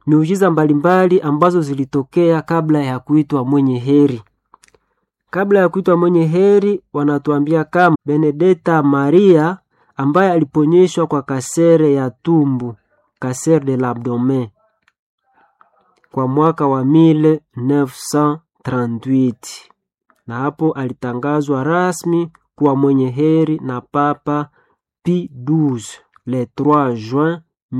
miujiza mbalimbali ambazo zilitokea kabla ya kuitwa mwenye heri. Kabla ya kuitwa mwenye heri, wanatuambia kama Benedetta Maria ambaye aliponyeshwa kwa kasere ya tumbu, kasere de l'abdomen, kwa mwaka wa 1938 na hapo alitangazwa rasmi kuwa mwenye heri na Papa Pie XII le 3 juin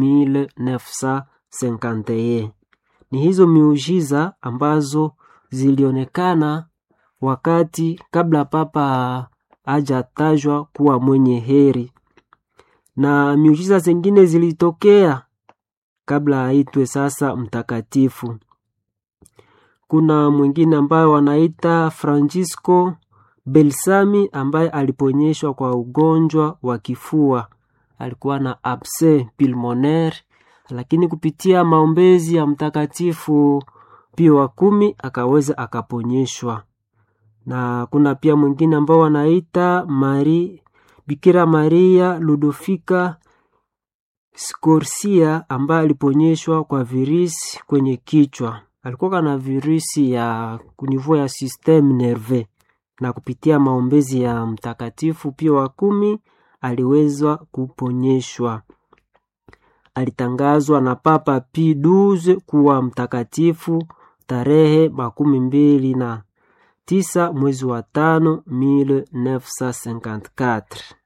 1951. Ni hizo miujiza ambazo zilionekana wakati kabla papa hajatajwa kuwa mwenye heri, na miujiza zingine zilitokea kabla aitwe sasa mtakatifu. Kuna mwingine ambaye wanaita Francisco Belsami ambaye aliponyeshwa kwa ugonjwa wa kifua, alikuwa na abse pulmonaire, lakini kupitia maombezi ya mtakatifu Pio wa kumi akaweza akaponyeshwa. Na kuna pia mwingine ambao wanaita Mari Bikira Maria Ludofika Scorsia ambaye aliponyeshwa kwa virusi kwenye kichwa, alikuwa na virusi ya kunivua ya systeme nerve, na kupitia maombezi ya mtakatifu Pio wa kumi aliweza kuponyeshwa. Alitangazwa na Papa Pie XII kuwa mtakatifu tarehe makumi mbili na tisa mwezi wa tano 1954.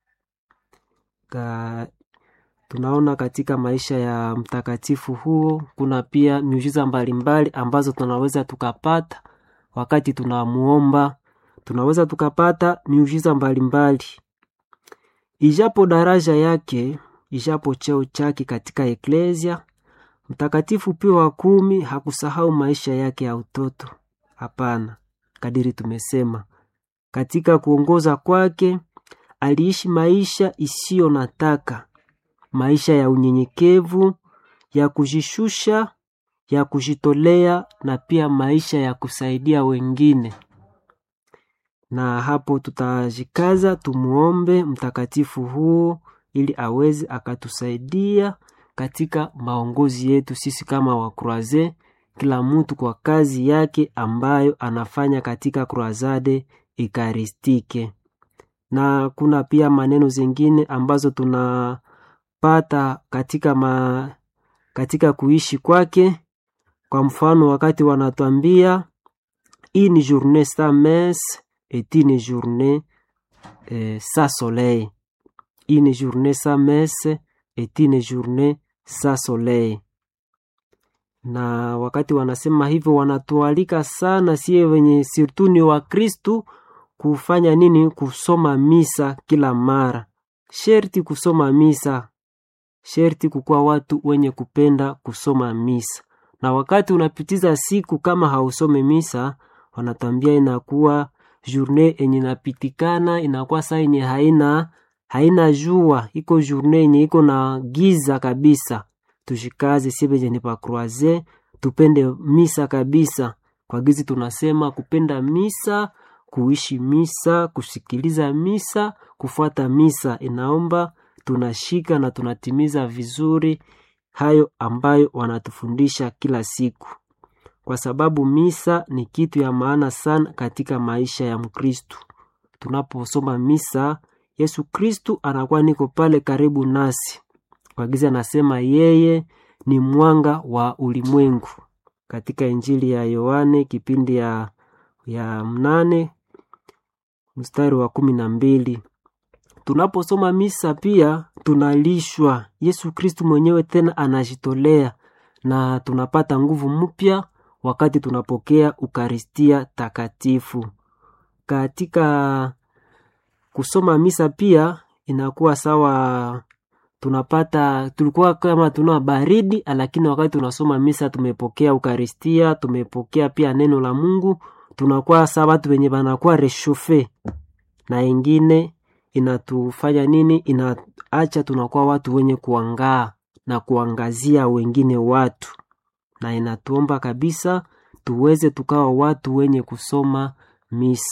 Ka, tunaona katika maisha ya mtakatifu huo kuna pia miujiza mbalimbali ambazo tunaweza tukapata wakati tunamuomba. Tunaweza tukapata miujiza mbalimbali ijapo daraja yake, ijapo cheo chake katika eklesia. Mtakatifu Pio wa kumi hakusahau maisha yake ya utoto. Hapana, kadiri tumesema, katika kuongoza kwake aliishi maisha isiyo na taka, maisha ya unyenyekevu, ya kujishusha, ya kujitolea na pia maisha ya kusaidia wengine. Na hapo tutajikaza tumuombe mtakatifu huo ili aweze akatusaidia katika maongozi yetu sisi kama wakroaze, kila mtu kwa kazi yake ambayo anafanya katika kroazade ekaristike. Na kuna pia maneno zingine ambazo tunapata katika ma, katika kuishi kwake. Kwa mfano, wakati wanatuambia une journée sans messe est une journée eh, sans soleil, une journée sans messe est une journée sans soleil. Na wakati wanasema hivyo, wanatualika sana sie wenye sirtuni wa Kristu kufanya nini? Kusoma misa kila mara. Sherti kusoma misa, sherti kukuwa watu wenye kupenda kusoma misa. Na wakati unapitiza siku kama hausome misa, wanatambia inakuwa journée enye inapitikana, inakuwa saa yenye haina haina jua, iko journée yenye iko na giza kabisa. Tushikaze sie benye ni pakroaze, tupende misa kabisa. Kwa gizi tunasema kupenda misa kuishi misa, kusikiliza misa, kufuata misa. Inaomba tunashika na tunatimiza vizuri hayo ambayo wanatufundisha kila siku, kwa sababu misa ni kitu ya maana sana katika maisha ya Mkristu. Tunaposoma misa, Yesu Kristu anakuwa niko pale karibu nasi. Kwa gizi anasema yeye ni mwanga wa ulimwengu katika Injili ya Yohane kipindi ya, ya mnane mstari wa kumi na mbili. Tunaposoma misa pia tunalishwa. Yesu Kristu mwenyewe tena anajitolea na tunapata nguvu mpya wakati tunapokea Ukaristia Takatifu. Katika kusoma misa pia inakuwa sawa, tunapata tulikuwa kama tuna baridi, lakini wakati tunasoma misa tumepokea Ukaristia, tumepokea pia neno la Mungu tunakuwa saa watu wenye banakuwa reshofe na ingine inatufanya nini? Inaacha tunakuwa watu wenye kuangaa na kuangazia wengine watu, na inatuomba kabisa tuweze tukawa watu wenye kusoma misa.